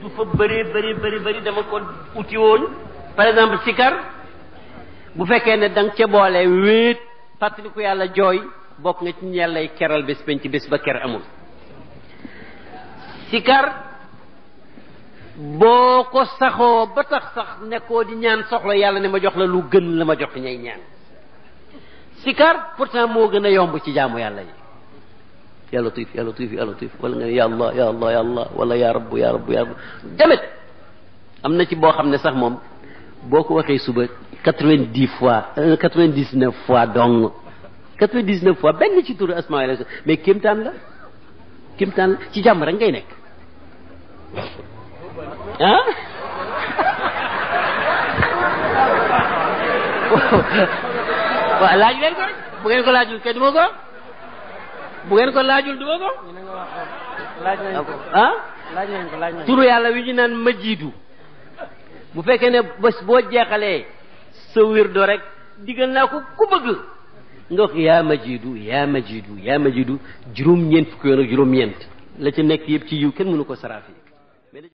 du fa bëri bëri bëri bëri dama ko uti woon par exemple sikar bu fekkee ne da nga ca boole wéet fàttaliku yàlla jooy bokk nga ci ñi yàllay keral bés penc bés ba ker amul sikar boo ko saxoo ba tax sax nekkoo di ñaan soxla yàlla ne ma jox la lu gën la ma jox ñay ñaan sikar pourtant moo gën a yomb ci jaamu yàlla yi ya latif ya latif ya latif wala nga ne ya allah ya allah ya allah wala ya rabbu ya rabbu ya rabbu demet am na ci boo xam ne sax moom boo ko waxee suba quatre-vingt-dix fois quatre-vingt-dix-neuf fois dong quatre-vingt-dix-neuf fois benn ci turu asmaa la mais kéemtaan la kéemtaan la ci jàmm rek ngay nekk ah waaw laaj leen ko rek bu ngeen ko laajul kenn du ma ko bu ngeen ko laajul du ma ko ñu ne nga wax ko laaj nañ ko ah laaj nañ ko laaj nañ ko turu yàlla wi ñu naan majiidu bu fekkee ne bés boo jeexalee sa wirdo rek digal naa ko ku bëgg nga wax yaa majiidu yaa majiidu yaa majiidu juróom-ñeent fukki yoon ak juróom-ñeent la ca nekk yëpp ci yiw kenn mënu ko saraafi